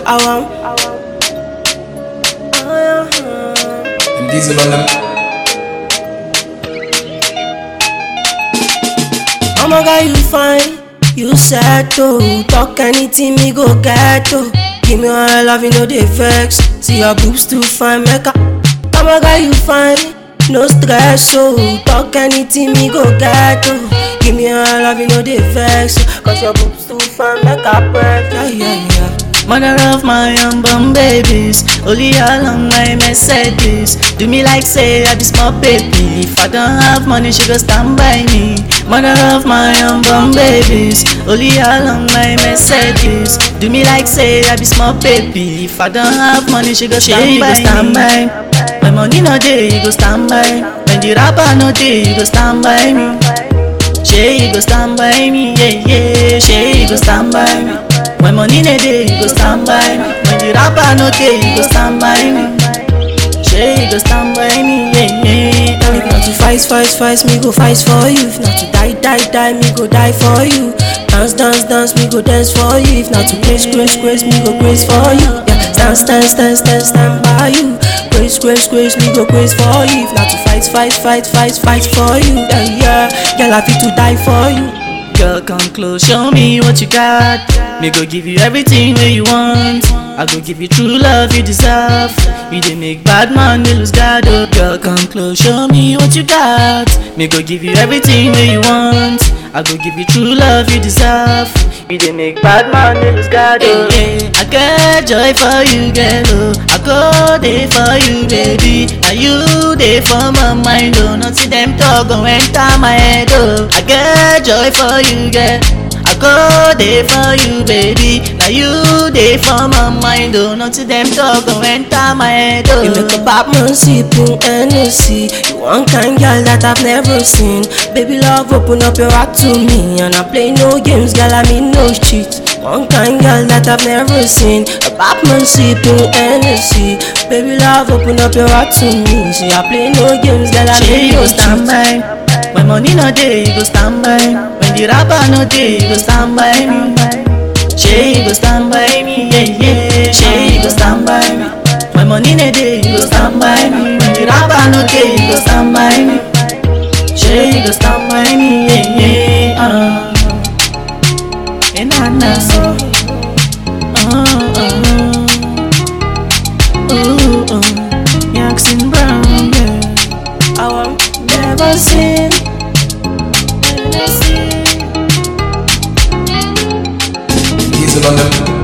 I want. And Diesel on them. Oh my god, you fine, you settle. Talk anything, me go get to. Give me all love, you know they vex. See your boobs too fine, make a. Oh my god, you fine, no stress, so talk anything, me go get to. Give me all love, you know they vex. Cause your boobs too fine, make a break. Yeah, yeah, yeah. Mother of my unborn babies, only along my Mercedes. Do me like say I be small baby. If I don't have money, she go stand by me. Mother of my unborn babies, only along my Mercedes. Do me like say I be small baby. If I don't have money, she go stand by stand by. My money no day, you go stand by. When the rapper no day, you go stand by me. She you go stand by me, yeah yeah. She you go stand by me. When money no dey, you go stand by me. When the rapper no dey, you go stand by me. She you go stand by me, yeah yeah. If not to fight, fight, fight, me go fight for you. If not to die, die, die, me go die for you. Dance, dance, dance, me go dance for you. If not to grace, grace, grace, me go grace for you. Yeah, stand, stand, stand, stand, stand by you. Grace, grace, grace, me go grace for you. If not to fight, fight, fight, fight, fight for you. Yeah, yeah, girl, I fit to die for you. Girl, come close, show me what you got. Me go give you everything where you want. I go give you true love you deserve. You dey make bad man dey lose guard. Oh, girl, come close, show me what you got. Me go give you everything where you want. I go give you true love you deserve. You dey make bad man dey lose guard. Oh, yeah. I get joy for you, girl. Oh, I go there for you, baby. Now you dey for my mind. Oh, nothing them talk go enter my head. Oh, I get joy for you, girl. I go there for you, baby. Now you there for my mind. Oh, nothing them talk go enter my head. Oh, You make a bad man sipping Hennessy You one kind girl that I've never seen Baby love, open up your heart to me And I play no games, girl, I mean no cheat One kind girl that I've never seen A bad man sipping Hennessy Baby love, open up your heart to me See, I play no games, girl, I Shey mean you no go stand cheat by. When money no dey, you go stand by. When the rapper no dey, you go stand by me. Shey you go stand by me, yeah yeah. Shey you go stand by me. When money no dey, you go stand by me. When the rapper no dey, you go stand by me. Shey you go stand by me, yeah yeah. Uh. And I know so. Uh, uh, ooh, uh. Jackson Brown, yeah. I want never seen Diesel on them.